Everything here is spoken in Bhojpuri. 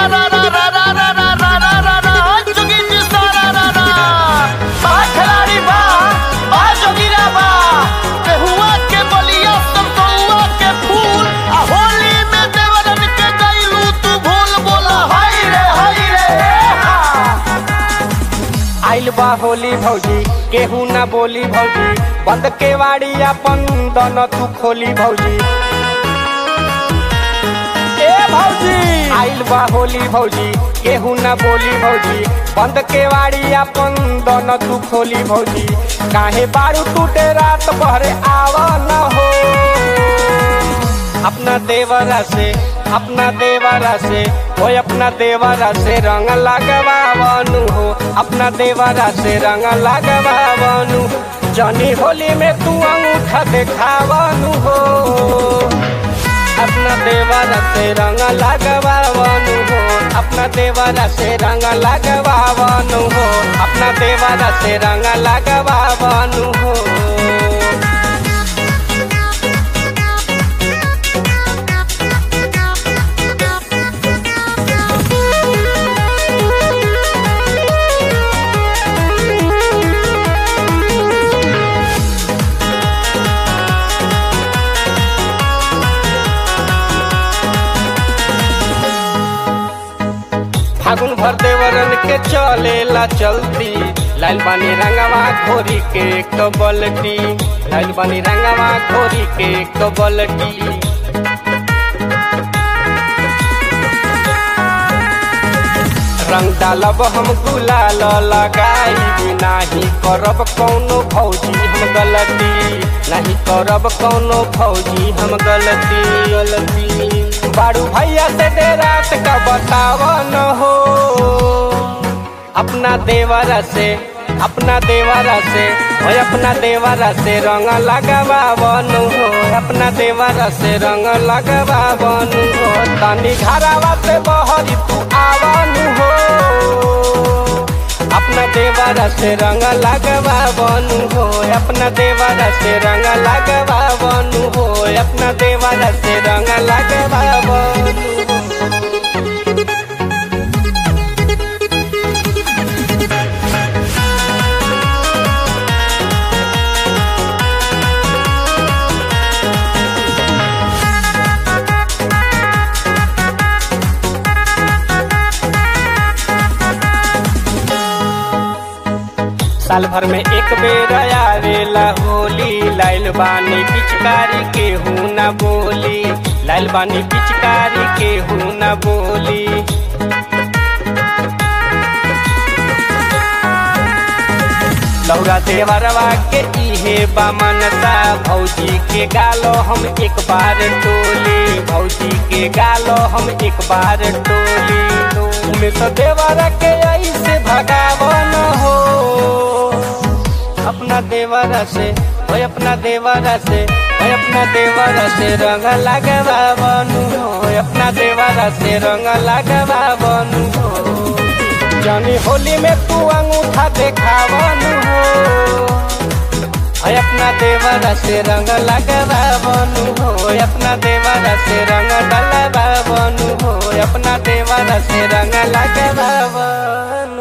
रा रा रा रा रा रा रा रा रा रा जोगी जी सारा रा रा बा खिलाड़ी बा बा जोगिरा बा केहुआ के बलिया संतुआ के फूल आ होली में देवरन के गइलू तू भूल बोला हाय रे हाय रे हा आइल बा होली भौजी केहू ना बोली भौजी बंद के वाड़ी अपन दोनों तू खोली भौजी ए भौजी आइल बा होली भौजी केहू ना बोली भौजी बंद के वाड़ी अपन दोनों तू खोली भौजी काहे बारू टूटे रात भरे आवा न हो अपना देवरा से अपना देवरा से हो अपना देवरा से रंग लगवावनु हो अपना देवरा से रंग लगवावनु जनी होली में तू अंगूठा देखावनु हो अपना देवरा से रंग लगवावनु हो अपना देवरा से रंग लगवावनु हो अपना देवरा से रंग लगवावनु हो फागुन भर देवरन के चलेला चलती लाल बानी रंगवा घोरी के एक बलटी लाल बानी रंगवा घोरी के एक बलटी रंग डालब हम गुलाल लगाई नाही करब कौनो भौजी हम गलती नहीं करब कौनो भौजी हम गलती गलती बारू भैया से दे रात का बतावन हो अपना देवरा से अपना देवरा से हो अपना देवरा से रंग लगवावन हो अपना देवरा से रंग लगवावन हो तनी घरावा से बहरी तू आवन हो अपना देवरा से रंग लगवावन हो अपना देवरा से रंग लगवावन हो अपना देवरा से रंग लगवावन हो साल भर में एक बेर आवेला होली लाइल बानी पिचकारी के हूँ न बोली लाइल बानी पिचकारी के हूँ न बोली लौरा देवरवा के इहे बामनता भौजी के गालो हम एक बार टोली भौजी के गालो हम एक बार टोली में तो देवरा के ऐसे भगावन हो अपना देवरा से ओए अपना देवरा से ओए अपना देवरा से रंग लगवावनु हो ओए अपना देवरा से रंग लगवावनु हो जानी होली में तू अंगूठा देखावनु हो ओए अपना देवरा से रंग लगवावनु हो ओए अपना देवरा से रंग डलवावनु हो ओए अपना देवरा से रंग लगवावनु